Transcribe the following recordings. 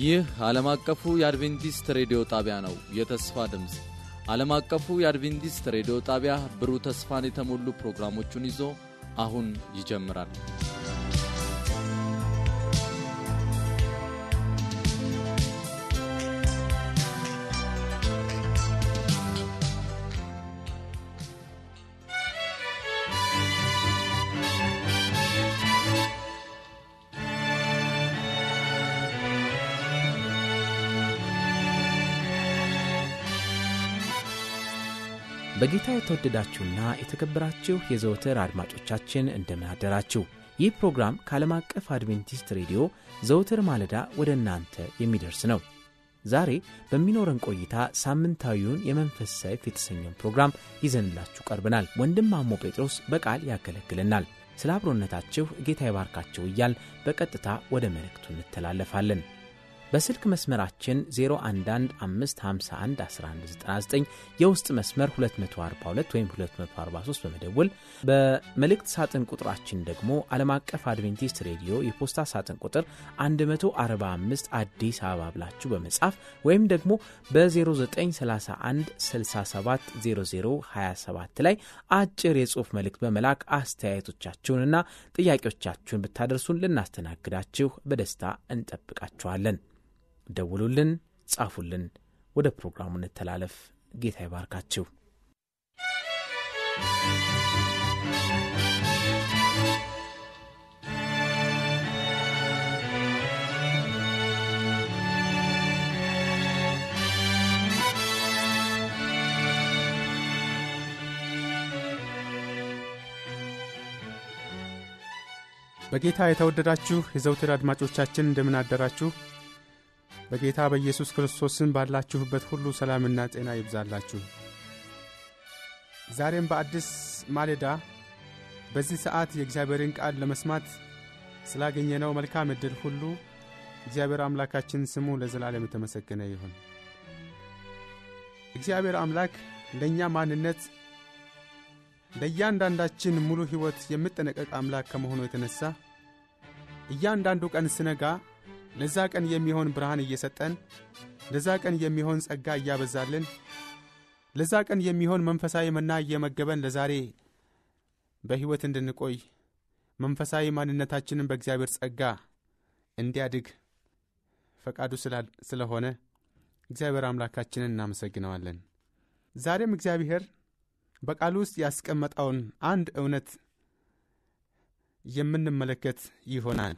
ይህ ዓለም አቀፉ የአድቬንቲስት ሬዲዮ ጣቢያ ነው። የተስፋ ድምፅ ዓለም አቀፉ የአድቬንቲስት ሬዲዮ ጣቢያ ብሩህ ተስፋን የተሞሉ ፕሮግራሞቹን ይዞ አሁን ይጀምራል። በጌታ የተወደዳችሁና የተከበራችሁ የዘወትር አድማጮቻችን እንደምን አደራችሁ። ይህ ፕሮግራም ከዓለም አቀፍ አድቬንቲስት ሬዲዮ ዘወትር ማለዳ ወደ እናንተ የሚደርስ ነው። ዛሬ በሚኖረን ቆይታ ሳምንታዊውን የመንፈስ ሰይፍ የተሰኘውን ፕሮግራም ይዘንላችሁ ቀርበናል። ወንድም ማሞ ጴጥሮስ በቃል ያገለግለናል። ስለ አብሮነታችሁ ጌታ ይባርካችሁ እያል በቀጥታ ወደ መልእክቱ እንተላለፋለን። በስልክ መስመራችን 0115511199 የውስጥ መስመር 242 ወይም 243 በመደወል በመልእክት ሳጥን ቁጥራችን ደግሞ ዓለም አቀፍ አድቬንቲስት ሬዲዮ የፖስታ ሳጥን ቁጥር 145 አዲስ አበባ ብላችሁ በመጻፍ ወይም ደግሞ በ0931 670027 ላይ አጭር የጽሑፍ መልእክት በመላክ አስተያየቶቻችሁንና ጥያቄዎቻችሁን ብታደርሱን ልናስተናግዳችሁ በደስታ እንጠብቃችኋለን። ደውሉልን፣ ጻፉልን። ወደ ፕሮግራሙ እንተላለፍ። ጌታ ይባርካችሁ። በጌታ የተወደዳችሁ የዘውትር አድማጮቻችን እንደምን አደራችሁ። በጌታ በኢየሱስ ክርስቶስን ባላችሁበት ሁሉ ሰላምና ጤና ይብዛላችሁ። ዛሬም በአዲስ ማሌዳ በዚህ ሰዓት የእግዚአብሔርን ቃል ለመስማት ስላገኘነው መልካም ዕድል ሁሉ እግዚአብሔር አምላካችን ስሙ ለዘላለም የተመሰገነ ይሁን። እግዚአብሔር አምላክ ለእኛ ማንነት ለእያንዳንዳችን ሙሉ ሕይወት የሚጠነቀቅ አምላክ ከመሆኑ የተነሣ እያንዳንዱ ቀን ስነጋ ለዛ ቀን የሚሆን ብርሃን እየሰጠን ለዛ ቀን የሚሆን ጸጋ እያበዛልን ለዛ ቀን የሚሆን መንፈሳዊ መና እየመገበን ለዛሬ በሕይወት እንድንቆይ መንፈሳዊ ማንነታችንን በእግዚአብሔር ጸጋ እንዲያድግ ፈቃዱ ስለሆነ እግዚአብሔር አምላካችንን እናመሰግነዋለን። ዛሬም እግዚአብሔር በቃሉ ውስጥ ያስቀመጠውን አንድ እውነት የምንመለከት ይሆናል።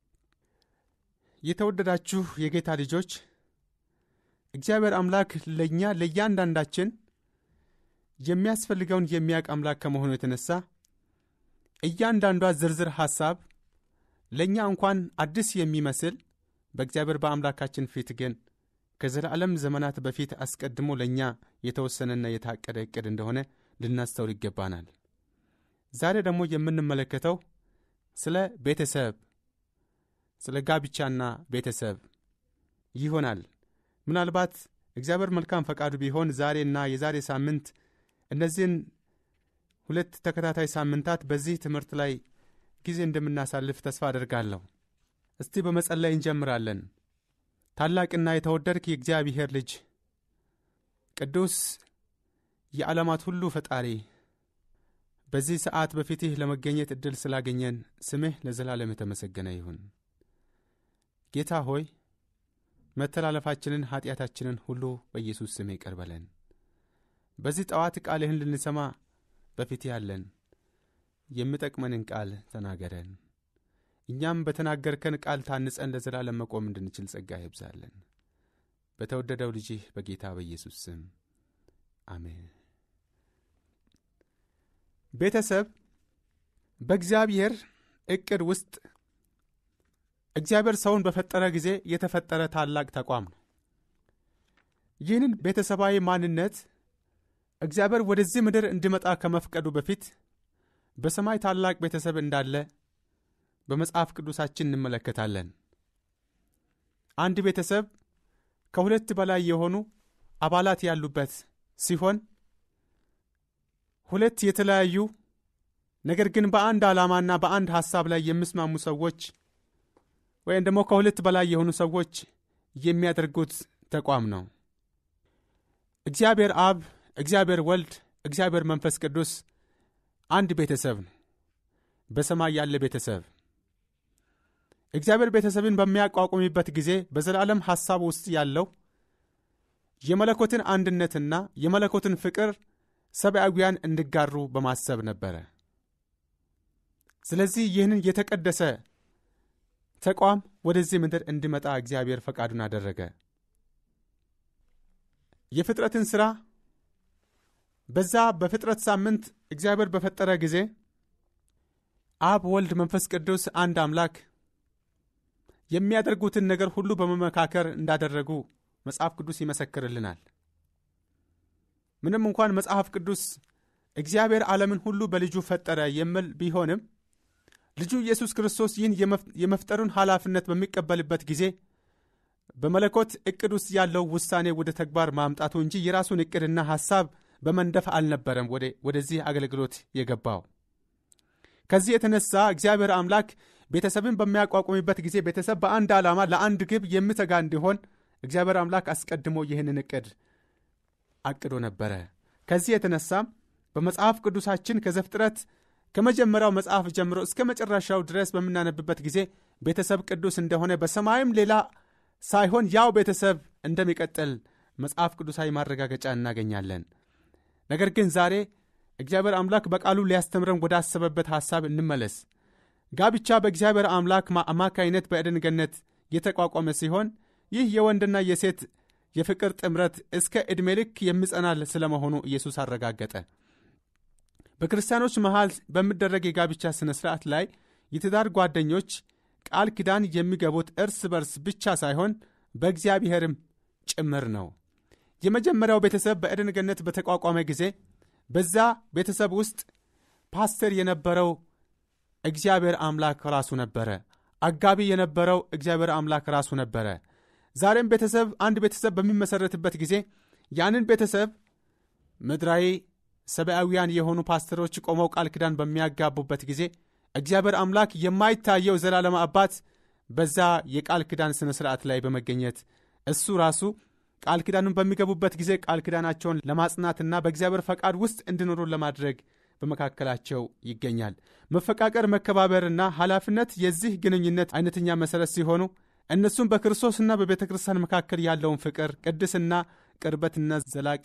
የተወደዳችሁ የጌታ ልጆች እግዚአብሔር አምላክ ለእኛ ለእያንዳንዳችን የሚያስፈልገውን የሚያውቅ አምላክ ከመሆኑ የተነሣ እያንዳንዷ ዝርዝር ሐሳብ ለእኛ እንኳን አዲስ የሚመስል በእግዚአብሔር በአምላካችን ፊት ግን ከዘላለም ዘመናት በፊት አስቀድሞ ለእኛ የተወሰነና የታቀደ ዕቅድ እንደሆነ ልናስተውል ይገባናል። ዛሬ ደግሞ የምንመለከተው ስለ ቤተሰብ ስለ ጋብቻና ቤተሰብ ይሆናል። ምናልባት እግዚአብሔር መልካም ፈቃዱ ቢሆን ዛሬና የዛሬ ሳምንት እነዚህን ሁለት ተከታታይ ሳምንታት በዚህ ትምህርት ላይ ጊዜ እንደምናሳልፍ ተስፋ አደርጋለሁ። እስቲ በመጸለይ እንጀምራለን። ታላቅና የተወደድክ የእግዚአብሔር ልጅ ቅዱስ የዓለማት ሁሉ ፈጣሪ በዚህ ሰዓት በፊትህ ለመገኘት ዕድል ስላገኘን ስምህ ለዘላለም የተመሰገነ ይሁን። ጌታ ሆይ መተላለፋችንን ኀጢአታችንን ሁሉ በኢየሱስ ስም ይቅር በለን። በዚህ ጠዋት ቃልህን ልንሰማ በፊት ያለን የሚጠቅመንን ቃል ተናገረን። እኛም በተናገርከን ቃል ታንጸን ለዘላለም መቆም እንድንችል ጸጋ ይብዛለን። በተወደደው ልጅህ በጌታ በኢየሱስ ስም አሜን። ቤተሰብ በእግዚአብሔር ዕቅድ ውስጥ እግዚአብሔር ሰውን በፈጠረ ጊዜ የተፈጠረ ታላቅ ተቋም ነው። ይህንን ቤተሰባዊ ማንነት እግዚአብሔር ወደዚህ ምድር እንዲመጣ ከመፍቀዱ በፊት በሰማይ ታላቅ ቤተሰብ እንዳለ በመጽሐፍ ቅዱሳችን እንመለከታለን። አንድ ቤተሰብ ከሁለት በላይ የሆኑ አባላት ያሉበት ሲሆን ሁለት የተለያዩ ነገር ግን በአንድ ዓላማና በአንድ ሐሳብ ላይ የሚስማሙ ሰዎች ወይም ደግሞ ከሁለት በላይ የሆኑ ሰዎች የሚያደርጉት ተቋም ነው። እግዚአብሔር አብ፣ እግዚአብሔር ወልድ፣ እግዚአብሔር መንፈስ ቅዱስ አንድ ቤተሰብ ነው። በሰማይ ያለ ቤተሰብ እግዚአብሔር ቤተሰብን በሚያቋቁምበት ጊዜ በዘላለም ሐሳብ ውስጥ ያለው የመለኮትን አንድነትና የመለኮትን ፍቅር ሰብአዊያን እንዲጋሩ በማሰብ ነበረ። ስለዚህ ይህንን የተቀደሰ ተቋም ወደዚህ ምድር እንዲመጣ እግዚአብሔር ፈቃዱን አደረገ። የፍጥረትን ሥራ በዛ በፍጥረት ሳምንት እግዚአብሔር በፈጠረ ጊዜ አብ፣ ወልድ፣ መንፈስ ቅዱስ አንድ አምላክ የሚያደርጉትን ነገር ሁሉ በመመካከር እንዳደረጉ መጽሐፍ ቅዱስ ይመሰክርልናል። ምንም እንኳን መጽሐፍ ቅዱስ እግዚአብሔር ዓለምን ሁሉ በልጁ ፈጠረ የሚል ቢሆንም ልጁ ኢየሱስ ክርስቶስ ይህን የመፍጠሩን ኃላፊነት በሚቀበልበት ጊዜ በመለኮት ዕቅድ ውስጥ ያለው ውሳኔ ወደ ተግባር ማምጣቱ እንጂ የራሱን ዕቅድና ሐሳብ በመንደፍ አልነበረም ወደዚህ አገልግሎት የገባው። ከዚህ የተነሳ እግዚአብሔር አምላክ ቤተሰብን በሚያቋቁምበት ጊዜ ቤተሰብ በአንድ ዓላማ ለአንድ ግብ የሚተጋ እንዲሆን እግዚአብሔር አምላክ አስቀድሞ ይህንን ዕቅድ አቅዶ ነበረ። ከዚህ የተነሳም በመጽሐፍ ቅዱሳችን ከዘፍጥረት ከመጀመሪያው መጽሐፍ ጀምሮ እስከ መጨረሻው ድረስ በምናነብበት ጊዜ ቤተሰብ ቅዱስ እንደሆነ በሰማይም ሌላ ሳይሆን ያው ቤተሰብ እንደሚቀጥል መጽሐፍ ቅዱሳዊ ማረጋገጫ እናገኛለን። ነገር ግን ዛሬ እግዚአብሔር አምላክ በቃሉ ሊያስተምረን ወዳሰበበት ሐሳብ እንመለስ። ጋብቻ በእግዚአብሔር አምላክ አማካይነት በኤደን ገነት የተቋቋመ ሲሆን ይህ የወንድና የሴት የፍቅር ጥምረት እስከ ዕድሜ ልክ የሚጸናል ስለመሆኑ ኢየሱስ አረጋገጠ። በክርስቲያኖች መሃል በሚደረግ የጋብቻ ሥነ ሥርዓት ላይ የትዳር ጓደኞች ቃል ኪዳን የሚገቡት እርስ በርስ ብቻ ሳይሆን በእግዚአብሔርም ጭምር ነው። የመጀመሪያው ቤተሰብ በኤደን ገነት በተቋቋመ ጊዜ በዛ ቤተሰብ ውስጥ ፓስተር የነበረው እግዚአብሔር አምላክ ራሱ ነበረ። አጋቢ የነበረው እግዚአብሔር አምላክ ራሱ ነበረ። ዛሬም ቤተሰብ አንድ ቤተሰብ በሚመሰረትበት ጊዜ ያንን ቤተሰብ ምድራዊ ሰብአዊያን የሆኑ ፓስተሮች ቆመው ቃል ኪዳን በሚያጋቡበት ጊዜ እግዚአብሔር አምላክ የማይታየው ዘላለም አባት በዛ የቃል ኪዳን ሥነ ሥርዓት ላይ በመገኘት እሱ ራሱ ቃል ኪዳኑን በሚገቡበት ጊዜ ቃል ኪዳናቸውን ለማጽናትና በእግዚአብሔር ፈቃድ ውስጥ እንዲኖሩ ለማድረግ በመካከላቸው ይገኛል። መፈቃቀር፣ መከባበርና ኃላፊነት የዚህ ግንኙነት አይነተኛ መሠረት ሲሆኑ እነሱም በክርስቶስና በቤተ ክርስቲያን መካከል ያለውን ፍቅር፣ ቅድስና፣ ቅርበትና ዘላቂ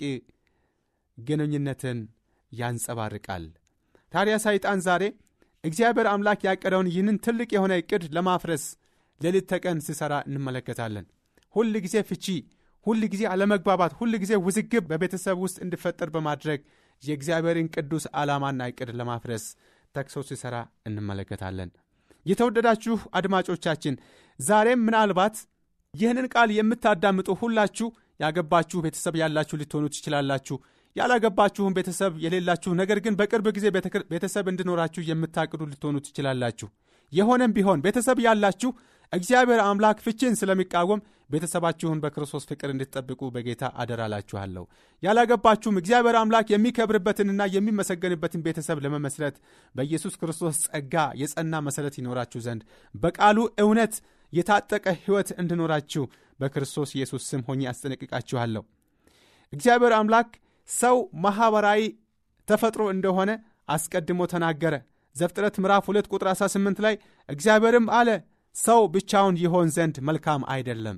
ግንኙነትን ያንጸባርቃል። ታዲያ ሰይጣን ዛሬ እግዚአብሔር አምላክ ያቀደውን ይህንን ትልቅ የሆነ ዕቅድ ለማፍረስ ሌሊት ተቀን ሲሠራ እንመለከታለን። ሁል ጊዜ ፍቺ፣ ሁል ጊዜ አለመግባባት፣ ሁል ጊዜ ውዝግብ በቤተሰብ ውስጥ እንዲፈጠር በማድረግ የእግዚአብሔርን ቅዱስ ዓላማና ዕቅድ ለማፍረስ ተግሶ ሲሠራ እንመለከታለን። የተወደዳችሁ አድማጮቻችን ዛሬም ምናልባት ይህንን ቃል የምታዳምጡ ሁላችሁ ያገባችሁ ቤተሰብ ያላችሁ ልትሆኑ ትችላላችሁ። ያላገባችሁም ቤተሰብ የሌላችሁ ነገር ግን በቅርብ ጊዜ ቤተሰብ እንዲኖራችሁ የምታቅዱ ልትሆኑ ትችላላችሁ። የሆነም ቢሆን ቤተሰብ ያላችሁ እግዚአብሔር አምላክ ፍቺን ስለሚቃወም ቤተሰባችሁን በክርስቶስ ፍቅር እንድትጠብቁ በጌታ አደራላችኋለሁ። ያላገባችሁም እግዚአብሔር አምላክ የሚከብርበትንና የሚመሰገንበትን ቤተሰብ ለመመስረት በኢየሱስ ክርስቶስ ጸጋ የጸና መሠረት ይኖራችሁ ዘንድ በቃሉ እውነት የታጠቀ ሕይወት እንዲኖራችሁ በክርስቶስ ኢየሱስ ስም ሆኜ አስጠነቅቃችኋለሁ። እግዚአብሔር አምላክ ሰው ማኅበራዊ ተፈጥሮ እንደሆነ አስቀድሞ ተናገረ። ዘፍጥረት ምዕራፍ 2 ቁጥር 18 ላይ እግዚአብሔርም አለ ሰው ብቻውን ይሆን ዘንድ መልካም አይደለም።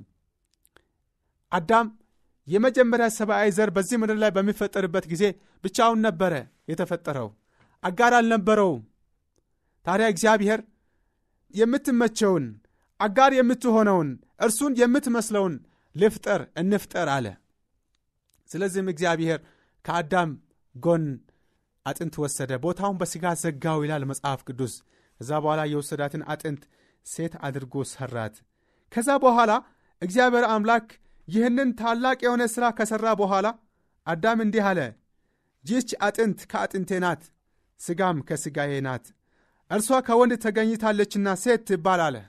አዳም የመጀመሪያ ሰብአዊ ዘር በዚህ ምድር ላይ በሚፈጠርበት ጊዜ ብቻውን ነበረ የተፈጠረው፣ አጋር አልነበረውም። ታዲያ እግዚአብሔር የምትመቸውን አጋር የምትሆነውን እርሱን የምትመስለውን ልፍጠር እንፍጠር አለ። ስለዚህም እግዚአብሔር ከአዳም ጎን አጥንት ወሰደ፣ ቦታውን በሥጋ ዘጋው ይላል መጽሐፍ ቅዱስ። ከዛ በኋላ የወሰዳትን አጥንት ሴት አድርጎ ሰራት። ከዛ በኋላ እግዚአብሔር አምላክ ይህንን ታላቅ የሆነ ሥራ ከሠራ በኋላ አዳም እንዲህ አለ፣ ይህች አጥንት ከአጥንቴ ናት፣ ሥጋም ከሥጋዬ ናት፣ እርሷ ከወንድ ተገኝታለችና ሴት ትባል አለ።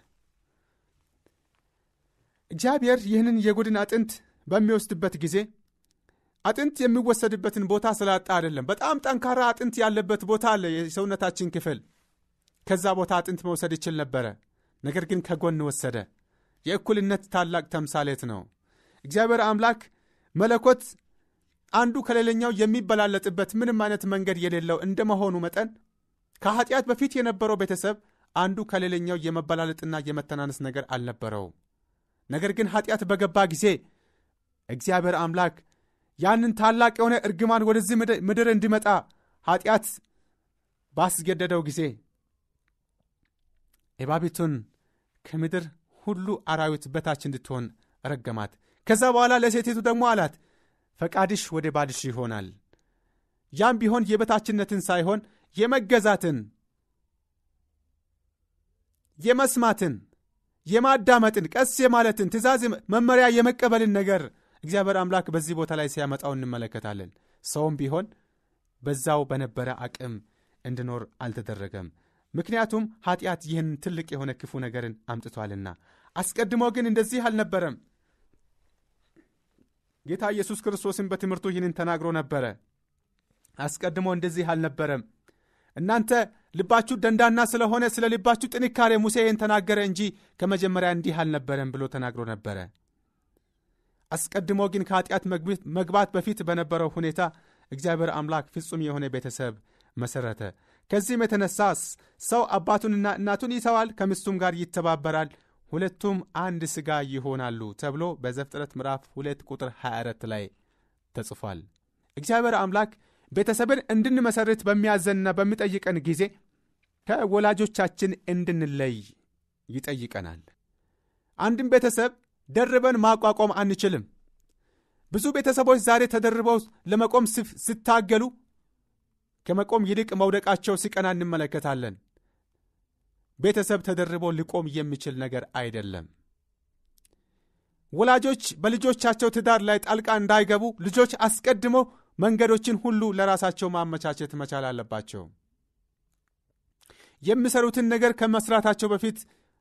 እግዚአብሔር ይህንን የጎድን አጥንት በሚወስድበት ጊዜ አጥንት የሚወሰድበትን ቦታ ስላጣ አይደለም። በጣም ጠንካራ አጥንት ያለበት ቦታ አለ፣ የሰውነታችን ክፍል። ከዛ ቦታ አጥንት መውሰድ ይችል ነበረ። ነገር ግን ከጎን ወሰደ። የእኩልነት ታላቅ ተምሳሌት ነው። እግዚአብሔር አምላክ መለኮት አንዱ ከሌላኛው የሚበላለጥበት ምንም አይነት መንገድ የሌለው እንደመሆኑ መጠን ከኃጢአት በፊት የነበረው ቤተሰብ አንዱ ከሌላኛው የመበላለጥና የመተናነስ ነገር አልነበረውም። ነገር ግን ኃጢአት በገባ ጊዜ እግዚአብሔር አምላክ ያንን ታላቅ የሆነ እርግማን ወደዚህ ምድር እንዲመጣ ኃጢአት ባስገደደው ጊዜ እባቢቱን ከምድር ሁሉ አራዊት በታች እንድትሆን ረገማት። ከዛ በኋላ ለሴቲቱ ደግሞ አላት ፈቃድሽ ወደ ባልሽ ይሆናል። ያም ቢሆን የበታችነትን ሳይሆን የመገዛትን፣ የመስማትን፣ የማዳመጥን፣ ቀስ የማለትን ትእዛዝ፣ መመሪያ የመቀበልን ነገር እግዚአብሔር አምላክ በዚህ ቦታ ላይ ሲያመጣው እንመለከታለን። ሰውም ቢሆን በዛው በነበረ አቅም እንዲኖር አልተደረገም። ምክንያቱም ኃጢአት ይህን ትልቅ የሆነ ክፉ ነገርን አምጥቷልና። አስቀድሞ ግን እንደዚህ አልነበረም። ጌታ ኢየሱስ ክርስቶስን በትምህርቱ ይህንን ተናግሮ ነበረ። አስቀድሞ እንደዚህ አልነበረም። እናንተ ልባችሁ ደንዳና ስለሆነ ስለ ልባችሁ ጥንካሬ ሙሴ ይህን ተናገረ እንጂ ከመጀመሪያ እንዲህ አልነበረም ብሎ ተናግሮ ነበረ። አስቀድሞ ግን ከኃጢአት መግባት በፊት በነበረው ሁኔታ እግዚአብሔር አምላክ ፍጹም የሆነ ቤተሰብ መሠረተ። ከዚህም የተነሳ ሰው አባቱንና እናቱን ይተዋል፣ ከሚስቱም ጋር ይተባበራል፣ ሁለቱም አንድ ሥጋ ይሆናሉ ተብሎ በዘፍጥረት ምዕራፍ 2 ቁጥር 24 ላይ ተጽፏል። እግዚአብሔር አምላክ ቤተሰብን እንድንመሠርት በሚያዘንና በሚጠይቀን ጊዜ ከወላጆቻችን እንድንለይ ይጠይቀናል። አንድም ቤተሰብ ደርበን ማቋቋም አንችልም። ብዙ ቤተሰቦች ዛሬ ተደርበው ለመቆም ሲታገሉ ከመቆም ይልቅ መውደቃቸው ሲቀና እንመለከታለን። ቤተሰብ ተደርቦ ሊቆም የሚችል ነገር አይደለም። ወላጆች በልጆቻቸው ትዳር ላይ ጣልቃ እንዳይገቡ ልጆች አስቀድሞ መንገዶችን ሁሉ ለራሳቸው ማመቻቸት መቻል አለባቸው። የሚሰሩትን ነገር ከመስራታቸው በፊት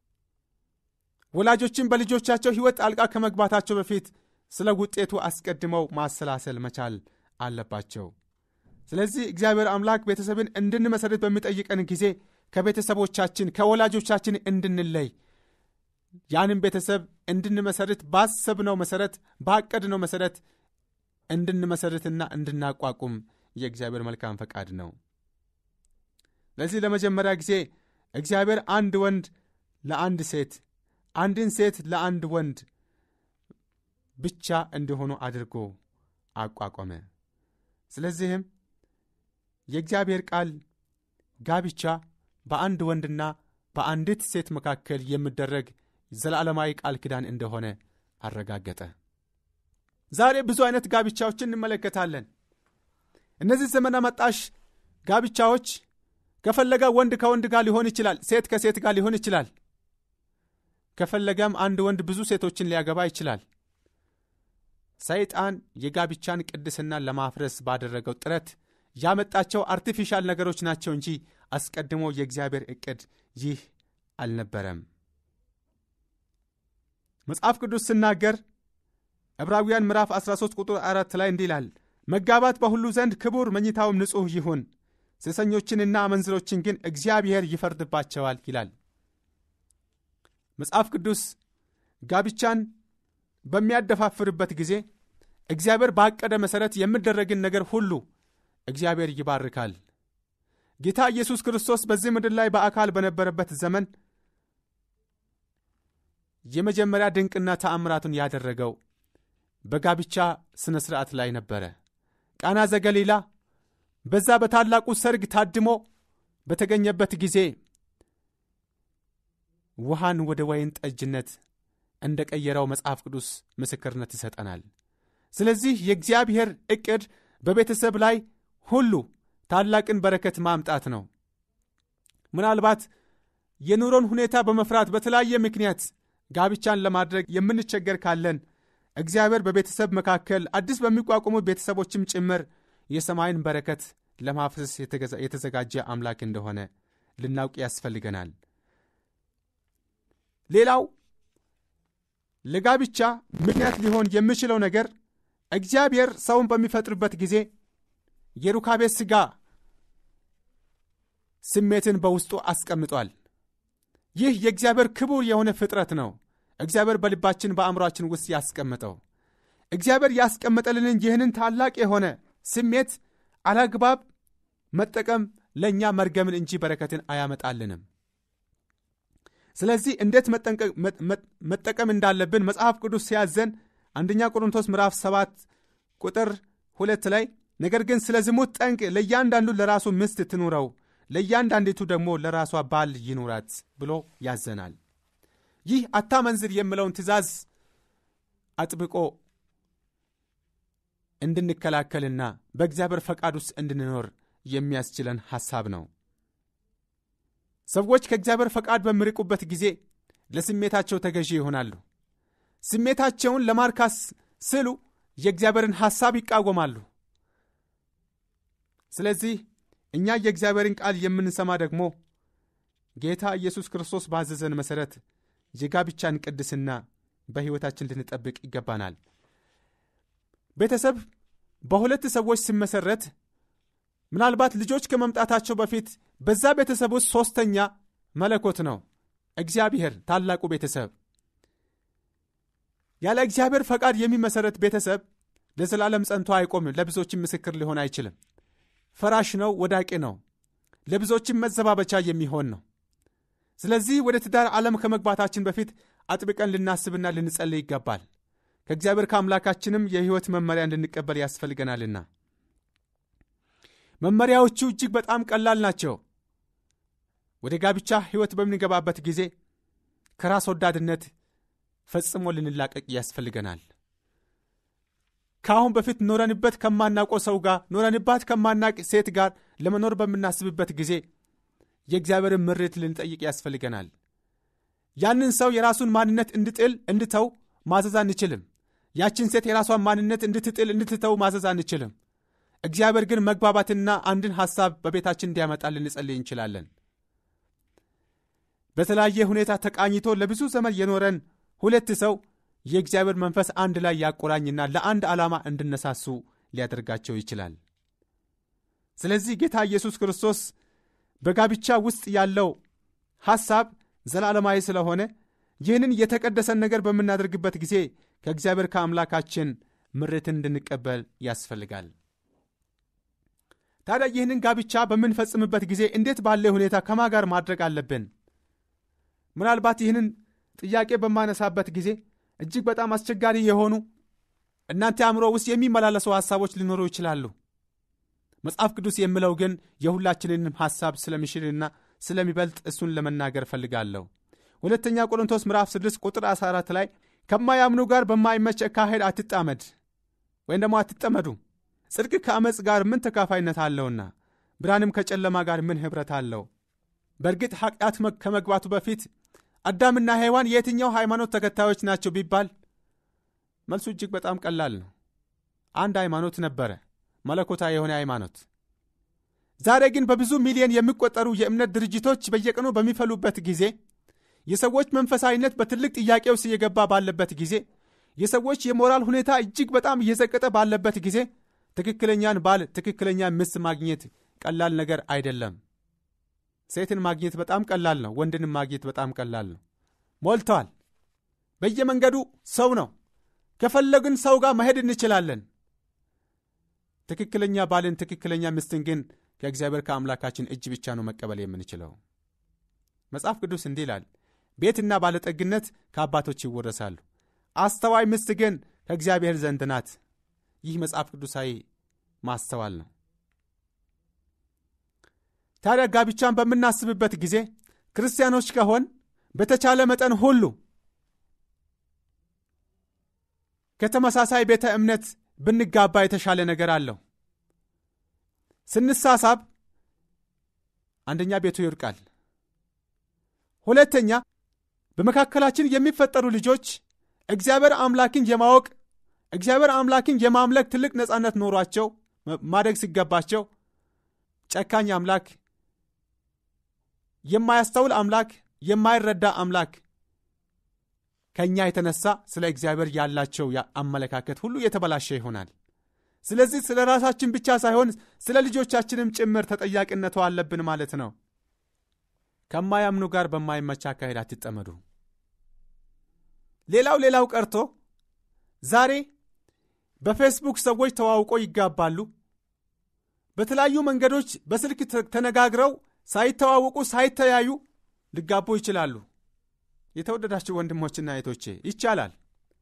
ወላጆችን በልጆቻቸው ሕይወት ጣልቃ ከመግባታቸው በፊት ስለ ውጤቱ አስቀድመው ማሰላሰል መቻል አለባቸው። ስለዚህ እግዚአብሔር አምላክ ቤተሰብን እንድንመሠረት በሚጠይቀን ጊዜ ከቤተሰቦቻችን ከወላጆቻችን እንድንለይ ያንም ቤተሰብ እንድንመሠረት ባሰብነው መሠረት ባቀድነው መሠረት እንድንመሠረትና እንድናቋቁም የእግዚአብሔር መልካም ፈቃድ ነው። ለዚህ ለመጀመሪያ ጊዜ እግዚአብሔር አንድ ወንድ ለአንድ ሴት አንድን ሴት ለአንድ ወንድ ብቻ እንዲሆኑ አድርጎ አቋቋመ። ስለዚህም የእግዚአብሔር ቃል ጋብቻ በአንድ ወንድና በአንዲት ሴት መካከል የሚደረግ ዘላለማዊ ቃል ኪዳን እንደሆነ አረጋገጠ። ዛሬ ብዙ አይነት ጋብቻዎችን እንመለከታለን። እነዚህ ዘመን አመጣሽ ጋብቻዎች ከፈለገ ወንድ ከወንድ ጋር ሊሆን ይችላል፣ ሴት ከሴት ጋር ሊሆን ይችላል። ከፈለገም አንድ ወንድ ብዙ ሴቶችን ሊያገባ ይችላል። ሰይጣን የጋብቻን ቅድስና ለማፍረስ ባደረገው ጥረት ያመጣቸው አርቲፊሻል ነገሮች ናቸው እንጂ አስቀድሞ የእግዚአብሔር ዕቅድ ይህ አልነበረም። መጽሐፍ ቅዱስ ስናገር ዕብራውያን ምዕራፍ 13 ቁጥር 4 ላይ እንዲህ ይላል፣ መጋባት በሁሉ ዘንድ ክቡር፣ መኝታውም ንጹሕ ይሁን፣ ሴሰኞችንና አመንዝሮችን ግን እግዚአብሔር ይፈርድባቸዋል ይላል። መጽሐፍ ቅዱስ ጋብቻን በሚያደፋፍርበት ጊዜ እግዚአብሔር ባቀደ መሠረት የሚደረግን ነገር ሁሉ እግዚአብሔር ይባርካል። ጌታ ኢየሱስ ክርስቶስ በዚህ ምድር ላይ በአካል በነበረበት ዘመን የመጀመሪያ ድንቅና ተአምራቱን ያደረገው በጋብቻ ሥነ ሥርዓት ላይ ነበረ። ቃና ዘገሊላ በዛ በታላቁ ሰርግ ታድሞ በተገኘበት ጊዜ ውሃን ወደ ወይን ጠጅነት እንደ ቀየረው መጽሐፍ ቅዱስ ምስክርነት ይሰጠናል። ስለዚህ የእግዚአብሔር ዕቅድ በቤተሰብ ላይ ሁሉ ታላቅን በረከት ማምጣት ነው። ምናልባት የኑሮን ሁኔታ በመፍራት በተለያየ ምክንያት ጋብቻን ለማድረግ የምንቸገር ካለን እግዚአብሔር በቤተሰብ መካከል አዲስ በሚቋቋሙ ቤተሰቦችም ጭምር የሰማይን በረከት ለማፍሰስ የተዘጋጀ አምላክ እንደሆነ ልናውቅ ያስፈልገናል። ሌላው ለጋብቻ ምክንያት ሊሆን የሚችለው ነገር እግዚአብሔር ሰውን በሚፈጥርበት ጊዜ የሩካቤ ሥጋ ስሜትን በውስጡ አስቀምጧል። ይህ የእግዚአብሔር ክቡር የሆነ ፍጥረት ነው። እግዚአብሔር በልባችን በአእምሯችን ውስጥ ያስቀመጠው እግዚአብሔር ያስቀመጠልንን ይህንን ታላቅ የሆነ ስሜት አላግባብ መጠቀም ለእኛ መርገምን እንጂ በረከትን አያመጣልንም ስለዚህ እንዴት መጠቀም እንዳለብን መጽሐፍ ቅዱስ ሲያዘን አንደኛ ቆሮንቶስ ምዕራፍ 7 ቁጥር ሁለት ላይ ነገር ግን ስለ ዝሙት ጠንቅ ለእያንዳንዱ ለራሱ ምስት ትኑረው ለእያንዳንዲቱ ደግሞ ለራሷ ባል ይኑራት ብሎ ያዘናል ይህ አታመንዝር የምለውን ትእዛዝ አጥብቆ እንድንከላከልና በእግዚአብሔር ፈቃድ ውስጥ እንድንኖር የሚያስችለን ሐሳብ ነው ሰዎች ከእግዚአብሔር ፈቃድ በሚርቁበት ጊዜ ለስሜታቸው ተገዢ ይሆናሉ ስሜታቸውን ለማርካስ ስሉ የእግዚአብሔርን ሐሳብ ይቃወማሉ ስለዚህ እኛ የእግዚአብሔርን ቃል የምንሰማ ደግሞ ጌታ ኢየሱስ ክርስቶስ ባዘዘን መሠረት የጋብቻን ቅድስና በሕይወታችን ልንጠብቅ ይገባናል ቤተሰብ በሁለት ሰዎች ሲመሠረት ምናልባት ልጆች ከመምጣታቸው በፊት በዛ ቤተሰብ ውስጥ ሦስተኛ መለኮት ነው እግዚአብሔር ታላቁ ቤተሰብ ያለ እግዚአብሔር ፈቃድ የሚመሠረት ቤተሰብ ለዘላለም ጸንቶ አይቆምም ለብዙዎችም ምስክር ሊሆን አይችልም ፈራሽ ነው ወዳቂ ነው ለብዙዎችም መዘባበቻ የሚሆን ነው ስለዚህ ወደ ትዳር ዓለም ከመግባታችን በፊት አጥብቀን ልናስብና ልንጸልይ ይገባል ከእግዚአብሔር ከአምላካችንም የሕይወት መመሪያ እንድንቀበል ያስፈልገናልና መመሪያዎቹ እጅግ በጣም ቀላል ናቸው ወደ ጋብቻ ሕይወት በምንገባበት ጊዜ ከራስ ወዳድነት ፈጽሞ ልንላቀቅ ያስፈልገናል ከአሁን በፊት ኖረንበት ከማናውቀው ሰው ጋር ኖረንባት ከማናቅ ሴት ጋር ለመኖር በምናስብበት ጊዜ የእግዚአብሔርን ምሬት ልንጠይቅ ያስፈልገናል ያንን ሰው የራሱን ማንነት እንድጥል እንድተው ማዘዝ አንችልም ያችን ሴት የራሷን ማንነት እንድትጥል እንድትተው ማዘዝ አንችልም እግዚአብሔር ግን መግባባትና አንድን ሐሳብ በቤታችን እንዲያመጣ ልንጸልይ እንችላለን በተለያየ ሁኔታ ተቃኝቶ ለብዙ ዘመን የኖረን ሁለት ሰው የእግዚአብሔር መንፈስ አንድ ላይ ያቆራኝና ለአንድ ዓላማ እንድነሳሱ ሊያደርጋቸው ይችላል ስለዚህ ጌታ ኢየሱስ ክርስቶስ በጋብቻ ውስጥ ያለው ሐሳብ ዘላለማዊ ስለሆነ ይህንን የተቀደሰን ነገር በምናደርግበት ጊዜ ከእግዚአብሔር ከአምላካችን ምርትን እንድንቀበል ያስፈልጋል ታዲያ ይህንን ጋብቻ በምንፈጽምበት ጊዜ እንዴት ባለ ሁኔታ ከማ ጋር ማድረግ አለብን ምናልባት ይህንን ጥያቄ በማነሳበት ጊዜ እጅግ በጣም አስቸጋሪ የሆኑ እናንተ አእምሮ ውስጥ የሚመላለሱ ሐሳቦች ሊኖሩ ይችላሉ መጽሐፍ ቅዱስ የምለው ግን የሁላችንንም ሐሳብ ስለሚሽልና ስለሚበልጥ እሱን ለመናገር እፈልጋለሁ ሁለተኛ ቆሮንቶስ ምዕራፍ 6 ቁጥር 14 ላይ ከማያምኑ ጋር በማይመች አካሄድ አትጣመድ ወይም ደግሞ አትጠመዱ ጽድቅ ከአመፅ ጋር ምን ተካፋይነት አለውና ብርሃንም ከጨለማ ጋር ምን ኅብረት አለው በእርግጥ ኃጢአት ከመግባቱ በፊት አዳምና ሔዋን የየትኛው ሃይማኖት ተከታዮች ናቸው ቢባል መልሱ እጅግ በጣም ቀላል ነው አንድ ሃይማኖት ነበረ መለኮታዊ የሆነ ሃይማኖት ዛሬ ግን በብዙ ሚሊዮን የሚቆጠሩ የእምነት ድርጅቶች በየቀኑ በሚፈሉበት ጊዜ የሰዎች መንፈሳዊነት በትልቅ ጥያቄ ውስጥ እየገባ ባለበት ጊዜ የሰዎች የሞራል ሁኔታ እጅግ በጣም እየዘቀጠ ባለበት ጊዜ ትክክለኛን ባል ትክክለኛ ሚስት ማግኘት ቀላል ነገር አይደለም ሴትን ማግኘት በጣም ቀላል ነው ወንድንም ማግኘት በጣም ቀላል ነው ሞልተዋል በየመንገዱ ሰው ነው ከፈለግን ሰው ጋር መሄድ እንችላለን ትክክለኛ ባልን ትክክለኛ ምስትን ግን ከእግዚአብሔር ከአምላካችን እጅ ብቻ ነው መቀበል የምንችለው መጽሐፍ ቅዱስ እንዲህ ይላል ቤትና ባለጠግነት ከአባቶች ይወረሳሉ አስተዋይ ምስት ግን ከእግዚአብሔር ዘንድ ናት ይህ መጽሐፍ ቅዱሳዊ ማስተዋል ነው ታዲያ ጋብቻን በምናስብበት ጊዜ ክርስቲያኖች ከሆን በተቻለ መጠን ሁሉ ከተመሳሳይ ቤተ እምነት ብንጋባ የተሻለ ነገር አለው ስንሳሳብ አንደኛ ቤቱ ይወድቃል ሁለተኛ በመካከላችን የሚፈጠሩ ልጆች እግዚአብሔር አምላክን የማወቅ እግዚአብሔር አምላክን የማምለክ ትልቅ ነፃነት ኖሯቸው ማደግ ሲገባቸው ጨካኝ አምላክ የማያስተውል አምላክ የማይረዳ አምላክ ከእኛ የተነሳ ስለ እግዚአብሔር ያላቸው አመለካከት ሁሉ የተበላሸ ይሆናል ስለዚህ ስለ ራሳችን ብቻ ሳይሆን ስለ ልጆቻችንም ጭምር ተጠያቂነቱ አለብን ማለት ነው ከማያምኑ ጋር በማይመቻ አካሄድ አትጠመዱ ሌላው ሌላው ቀርቶ ዛሬ በፌስቡክ ሰዎች ተዋውቆ ይጋባሉ። በተለያዩ መንገዶች በስልክ ተነጋግረው ሳይተዋውቁ ሳይተያዩ ሊጋቡ ይችላሉ። የተወደዳችሁ ወንድሞችና እህቶቼ ይቻላል፣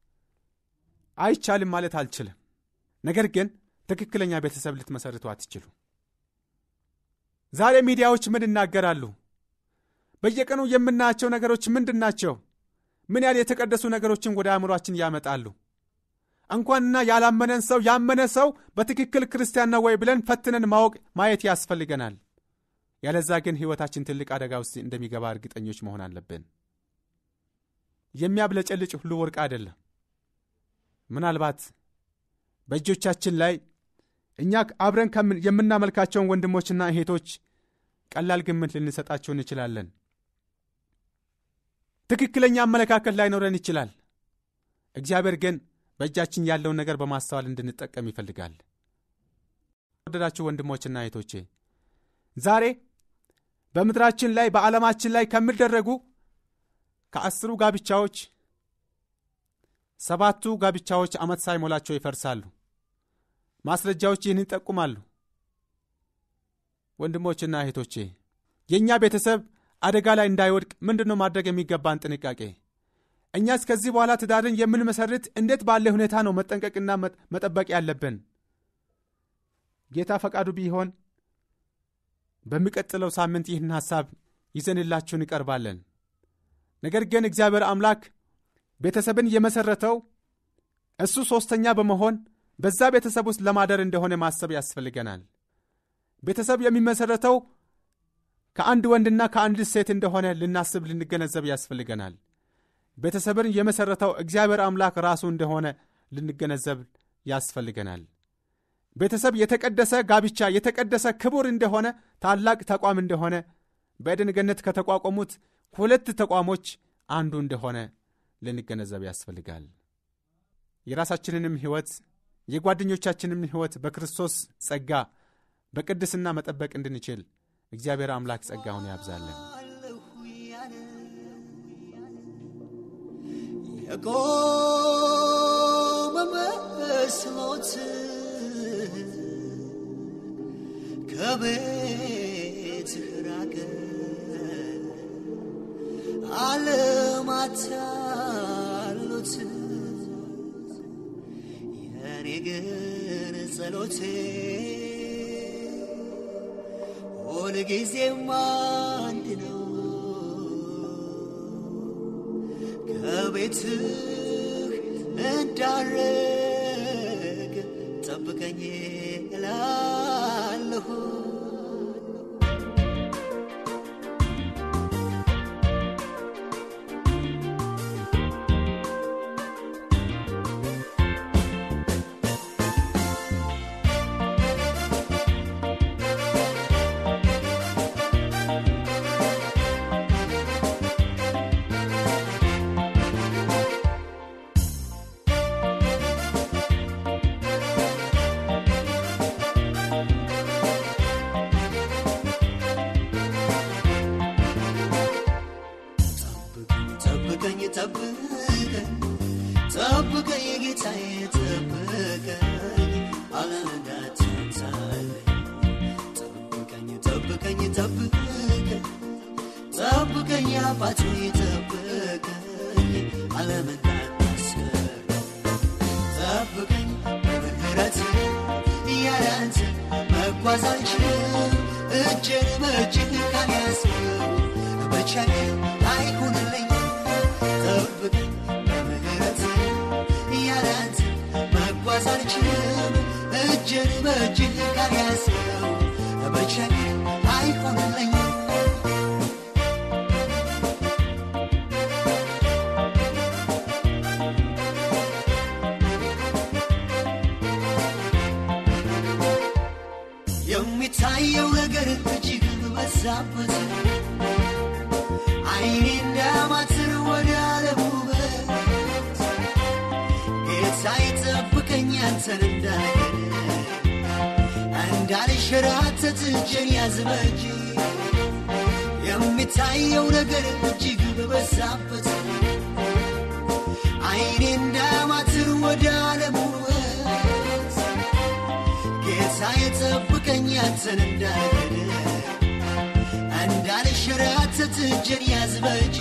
አይቻልም ማለት አልችልም። ነገር ግን ትክክለኛ ቤተሰብ ልትመሰርቱ አትችሉ። ዛሬ ሚዲያዎች ምን ይናገራሉ? በየቀኑ የምናያቸው ነገሮች ምንድን ናቸው? ምን ያህል የተቀደሱ ነገሮችን ወደ አእምሯችን ያመጣሉ? እንኳንና ያላመነን ሰው ያመነ ሰው በትክክል ክርስቲያን ነው ወይ ብለን ፈትነን ማወቅ ማየት ያስፈልገናል። ያለዛ ግን ሕይወታችን ትልቅ አደጋ ውስጥ እንደሚገባ እርግጠኞች መሆን አለብን። የሚያብለጨልጭ ሁሉ ወርቅ አይደለም። ምናልባት በእጆቻችን ላይ እኛ አብረን የምናመልካቸውን ወንድሞችና እህቶች ቀላል ግምት ልንሰጣቸው እንችላለን። ትክክለኛ አመለካከት ላይኖረን ይችላል። እግዚአብሔር ግን በእጃችን ያለውን ነገር በማስተዋል እንድንጠቀም ይፈልጋል። ወደዳችሁ ወንድሞችና እህቶቼ ዛሬ በምድራችን ላይ በዓለማችን ላይ ከሚደረጉ ከአስሩ ጋብቻዎች ሰባቱ ጋብቻዎች ዓመት ሳይሞላቸው ይፈርሳሉ። ማስረጃዎች ይህን ይጠቁማሉ። ወንድሞችና እህቶቼ የእኛ ቤተሰብ አደጋ ላይ እንዳይወድቅ ምንድን ነው ማድረግ የሚገባን ጥንቃቄ? እኛስ ከዚህ በኋላ ትዳርን የምንመሰርት እንዴት ባለ ሁኔታ ነው መጠንቀቅና መጠበቅ ያለብን? ጌታ ፈቃዱ ቢሆን በሚቀጥለው ሳምንት ይህን ሐሳብ ይዘንላችሁን ይቀርባለን። ነገር ግን እግዚአብሔር አምላክ ቤተሰብን የመሠረተው እሱ ሦስተኛ በመሆን በዛ ቤተሰብ ውስጥ ለማደር እንደሆነ ማሰብ ያስፈልገናል። ቤተሰብ የሚመሠረተው ከአንድ ወንድና ከአንድ ሴት እንደሆነ ልናስብ ልንገነዘብ ያስፈልገናል። ቤተሰብን የመሠረተው እግዚአብሔር አምላክ ራሱ እንደሆነ ልንገነዘብ ያስፈልገናል። ቤተሰብ የተቀደሰ ጋብቻ የተቀደሰ ክቡር እንደሆነ ታላቅ ተቋም እንደሆነ በኤደን ገነት ከተቋቋሙት ሁለት ተቋሞች አንዱ እንደሆነ ልንገነዘብ ያስፈልጋል። የራሳችንንም ሕይወት የጓደኞቻችንም ሕይወት በክርስቶስ ጸጋ በቅድስና መጠበቅ እንድንችል እግዚአብሔር አምላክ ጸጋውን ያብዛለን። የቆመ መስሎት ከቤት ራቀ አለማታሉት የኔ ግን ጸሎቴ ሁልጊዜም አንድ ነው ከቤትህ እንዳረግ ጠብቀኝ እላለሁ። ጠብቀኝ ጠብቀኝ ጠብቀኝ ጌታዬ ጠብቀኝ አለመዳትንሳለኝ ጠብቀኝ ጠብቀኝ ጠብቀኝ ጠብቀኝ አባቶ ጠብቀኝ አለመዳትስከር ጠብቀኝ በምህረት ያላንተ መጓዝ አልችልም እጄን በእጅህ ካልያዝከው ብቻዬን አይሆንልኝ ጠብቀኝ በምህረት ያላንተ መጓዝ አልችልም እጄን በእጅህ ካልያዝከው ብቻዬን አይሆንልኝ የሚታየው ነገር እጅግ በዛበት አይኔ እንዳማትር ወደ ዓለም ውበት ጌታ ይጠብቀኝ አንተን እንዳገር እንዳልሸራተት እጄን ያዝ በእጅ የሚታየው ነገር እጅግ በበዛበት አንተን እንዳልገድ እንዳልሸራተት እጄን ያዝ በእጅ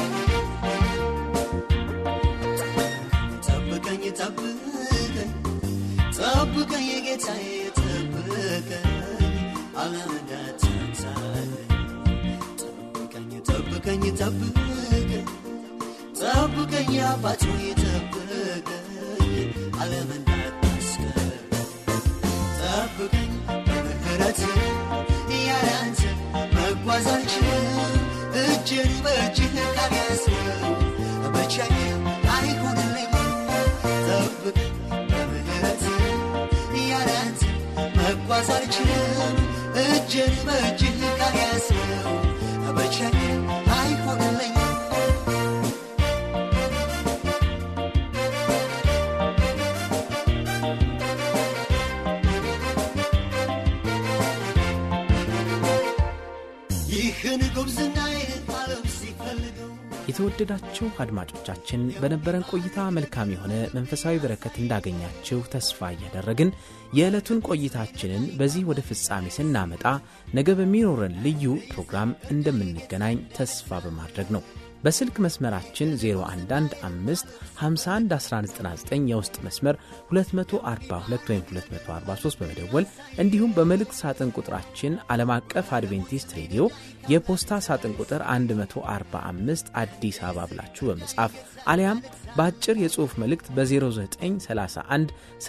ጠብቀኝ ጠብቀኝ ጠብቀኝ ጌታዬ ጠብቀኝ ዓለም እንዳትንሳለኝ ጠብቀኝ ጠብቀኝ ጠብቀኝ ጠብቀኝ አባት ሆይ ጠብቀኝ ዓለም እንዳታስቀር ጠብቀኝ በምህረት ያለ አንተ መጓዝ አልችልም እጅን በእጅህ ካልያዝከው ብቻዬን አይሆንልኝም ጠብቀኝ በምህረት ያለ አንተ መጓዝ አልችልም እጅን በእጅህ ካልያዝከው ብቻዬን አይሆንልኝም ይህን ጉብዝናዬን ዓለም ሲፈልገው የተወደዳችሁ አድማጮቻችን በነበረን ቆይታ መልካም የሆነ መንፈሳዊ በረከት እንዳገኛችሁ ተስፋ እያደረግን የዕለቱን ቆይታችንን በዚህ ወደ ፍጻሜ ስናመጣ ነገ በሚኖረን ልዩ ፕሮግራም እንደምንገናኝ ተስፋ በማድረግ ነው። በስልክ መስመራችን 0115511199 የውስጥ መስመር 242 ወይም 243 በመደወል እንዲሁም በመልእክት ሳጥን ቁጥራችን ዓለም አቀፍ አድቬንቲስት ሬዲዮ የፖስታ ሳጥን ቁጥር 145 አዲስ አበባ ብላችሁ በመጻፍ አሊያም በአጭር የጽሑፍ መልእክት በ0931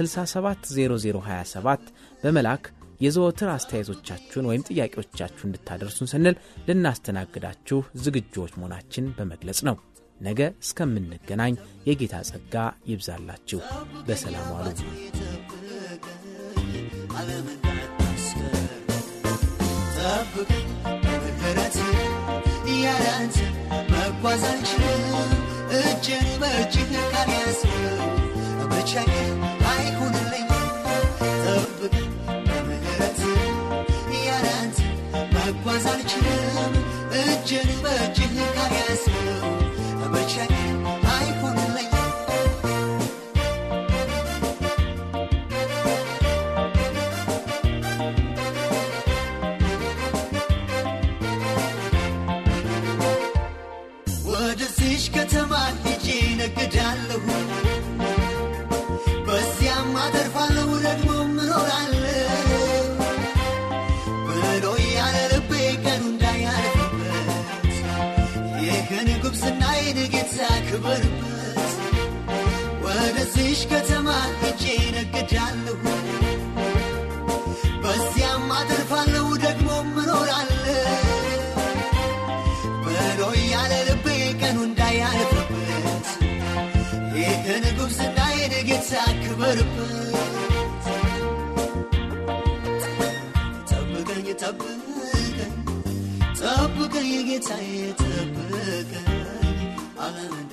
670027 በመላክ የዘወትር አስተያየቶቻችሁን ወይም ጥያቄዎቻችሁን እንድታደርሱን ስንል ልናስተናግዳችሁ ዝግጁዎች መሆናችን በመግለጽ ነው። ነገ እስከምንገናኝ የጌታ ጸጋ ይብዛላችሁ። በሰላም ዋሉ። ዓለም እንዳታስቀር ጠብቀኝ በምህረት ያለ አንተ መጓዝ አልችልም እጅን በእጅህ ካልያዝከው ብቻዬን አይሆንልኝም ጠብቀኝ በምህረት ያለ አንተ መጓዝ አልችልም እጅን በእጅህ ካልያዝከው ብቻዬን አይሆንልኝም ወደዚች ከተማ ሄጄ ነግዳለሁ በዚያም አተርፋለሁ ደግሞ ምኖራለሁ ብሎ ያለ ልቤ ቀኑ እንዳያልፍበት ይህን ጉብዝናዬን ጌታ ክበርበት ወደዚች ከተማ ሄጄ ነግዳለሁ በዚያም አተርፋለሁ ደግሞ ምኖራለሁ ብሎ ያለ ልቤ ቀኑ እንዳያልፍበት ይህን ጉብዝናዬን ጌታ ክበርበት ጠብቀኝ ጠብቀኝ ጠብቀኝ ጌታዬ ጠብቀኝ ዓለም